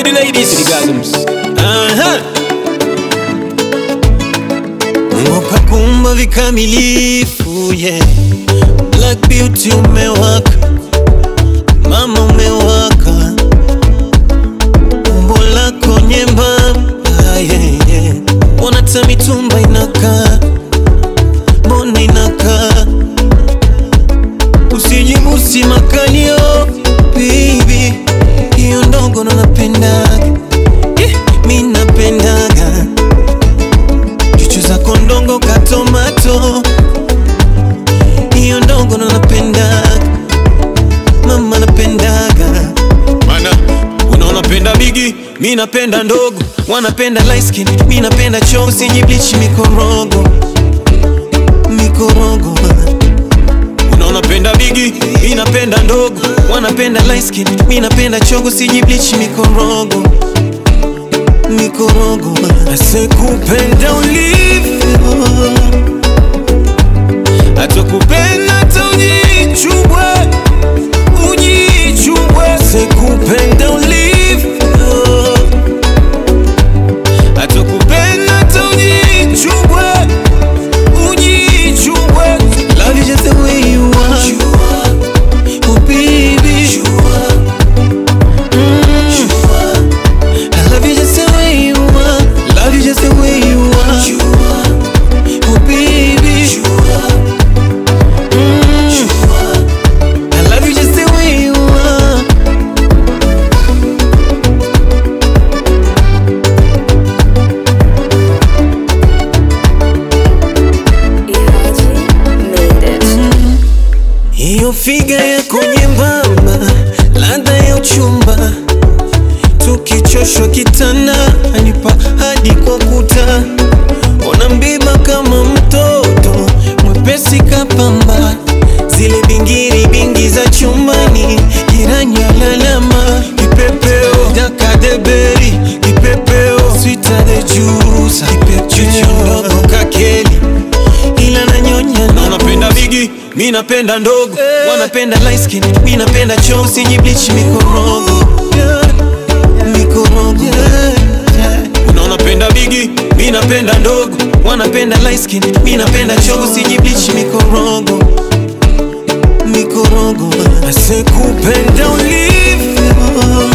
the ladies, to the gasms. Uh-huh. Mungu kakumba vikamilifu yeah. Black beauty umewaka, mama umewaka, umbo lako nyembamba yeah, yeah. Mbona hata mitumba inakaa, mbona inakaa, usijibusi makalio baby, hiyo ndogo ndo napendaga yeah, mi napendaga chuchu zako ndongo katomato hiyo ndongo ndo napendaga mama napendaga Mana, unaona penda bigi, mi napenda ndogo wanapenda light skin mi napenda choo sijiblichi mikorogo mikorogo unaona penda bigi, mi napenda ndogo wanapenda light skin mi napenda chogo sijiblichi mikorogo mikorogo asekupenda ulivyo atakupenda hata ujichubwe ujichubwe sekupenda ulivyo atakupenda hata ujichubwe ujichubwe love you just the way you are oh baby Mm. I love you just the way you are love you just the way you are oh baby Mm. I love you just the way you are Hiyo figa yako nyembamba, ladha ya uchumba, tukichoshwa kitanda anipa hadi kwa kuta, ona mbiba kama mtoto mwepesi kapamba, zile bingiri bingi za chumbani, jirani alalama, kipepeo dakadeberi, kipepeo sweeter the juice, kipepeo ndogo kakeli, ila nanyonya unaona penda bigi, mi napenda ndogo wanapenda light skin mi napenda choo usijibleach mikorogo mikorogo unaona penda bigi, mi napenda ndogo wanapenda light skin mi napenda choo usijibleach mikorogo mikorogo asekupenda ulivyo